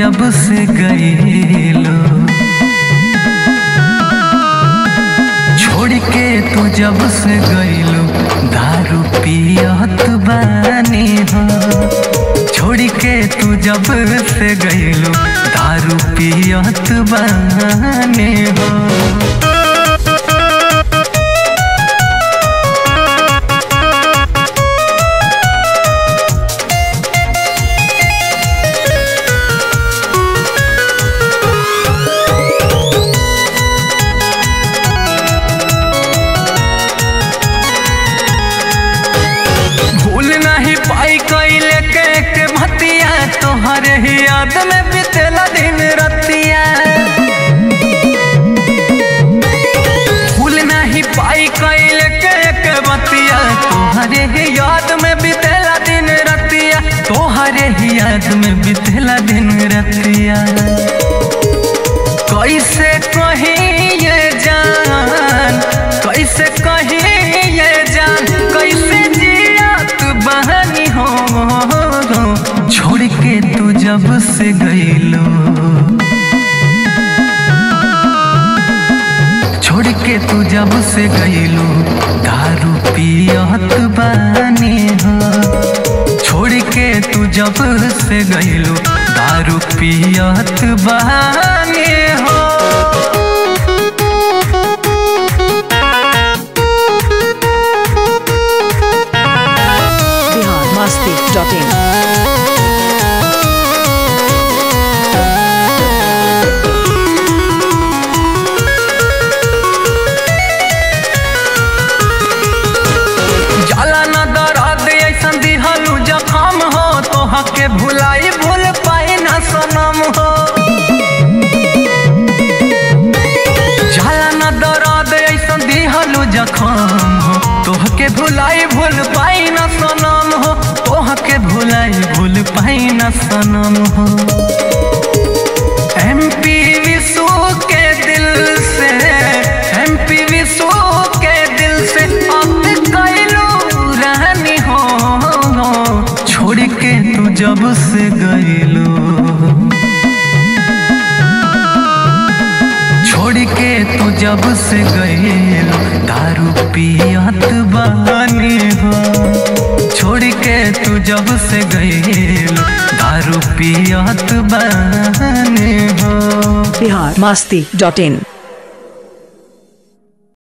जब से गईलो छोड़ के तू जब से गईलो दारू पियत बानी हो छोड़ के तू जब से गईलो दारू पियत बानी हो भूल नहीं पाई कैले के के भतिया तोहरे ही याद में बीतेला दिन रतिया भूल नहीं पाई कैले के के भतिया तोहरे ही याद में बीतेला दिन रतिया तोहरे ही याद में बीतेला दिन रतिया कैसे कहीं ये जान कैसे कहीं ये जान कैसे जियात बहनी हो छोड़ के तू जब से गईलो छोड़ के तू जब से गईलो दारू पियत बानी हो छोड़ के तू जब से गईलो दारू पियत बानी हो बिहार मस्ती डॉट इन जाला न दर्द ऐसन दिहलू जखम हो तोहा के भुलाई भूल पाई न सनम हो जाला न दर्द ऐसन दिहलू जखम हो तोह के भुलाई भूल पाई न सनम हो तोह के भुलाई भूल पाई न सनम हो एमपी विशु के दिल से एमपी विशु के दिल से अब कैलू रहनी हो छोड़ के तू जब से गईलो छोड़ के तू जब से गईलो दारू पियत बानी हो छोड़ के तू जब से गईलो दारू पियत बानी हो बिहार मस्ती डॉट इन